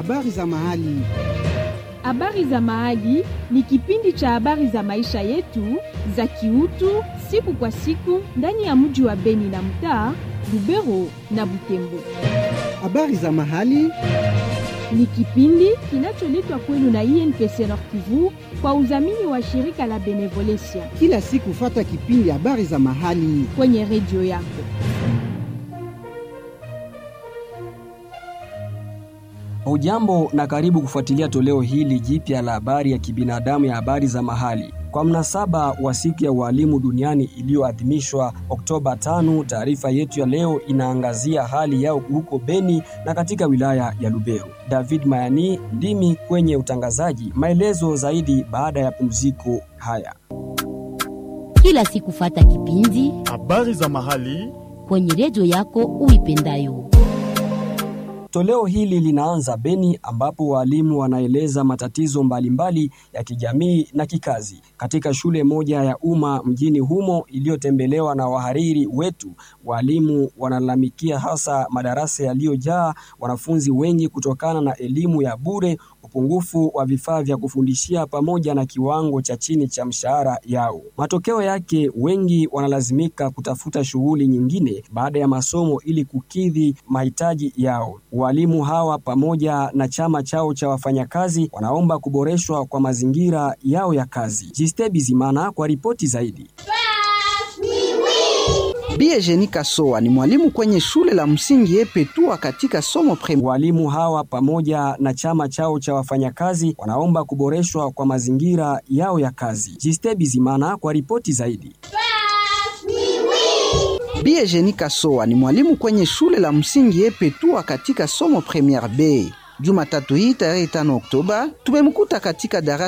habari za mahali. Habari za Mahali ni kipindi cha habari za maisha yetu za kiutu siku kwa siku ndani ya mji wa Beni na mtaa Lubero na Butembo. Habari za mahali Ni kipindi kinacholetwa kwenu na INPC Nord Kivu kwa udhamini wa shirika la Benevolencia kila siku, fata kipindi habari za mahali. kwenye redio yako. Hujambo na karibu kufuatilia toleo hili jipya la habari ya kibinadamu ya habari za mahali kwa mnasaba wa siku ya ualimu duniani iliyoadhimishwa Oktoba 5. Taarifa yetu ya leo inaangazia hali yao huko Beni na katika wilaya ya Lubero. David Mayani ndimi kwenye utangazaji. Maelezo zaidi baada ya pumziko haya. kila siku fata kipindi Habari za mahali kwenye redio yako uipendayo. Toleo hili linaanza Beni ambapo walimu wanaeleza matatizo mbalimbali ya kijamii na kikazi katika shule moja ya umma mjini humo iliyotembelewa na wahariri wetu. Walimu wanalalamikia hasa madarasa yaliyojaa wanafunzi wengi kutokana na elimu ya bure, upungufu wa vifaa vya kufundishia pamoja na kiwango cha chini cha mshahara yao. Matokeo yake, wengi wanalazimika kutafuta shughuli nyingine baada ya masomo ili kukidhi mahitaji yao. Walimu hawa pamoja na chama chao cha wafanyakazi wanaomba kuboreshwa kwa mazingira yao ya kazi. Jiste Bizimana kwa ripoti zaidi. Bie Jeni Kasoa ni mwalimu kwenye shule la msingi Epetua katika somo prem. Walimu hawa pamoja na chama chao cha wafanyakazi wanaomba kuboreshwa kwa mazingira yao ya kazi. Jiste Bizimana kwa ripoti zaidi. Bie Jeni Kasoa ni mwalimu kwenye shule la msingi Epetua katika somo Premier B. Jumatatu hii tarehe 5 Oktoba tumemkuta katika darasa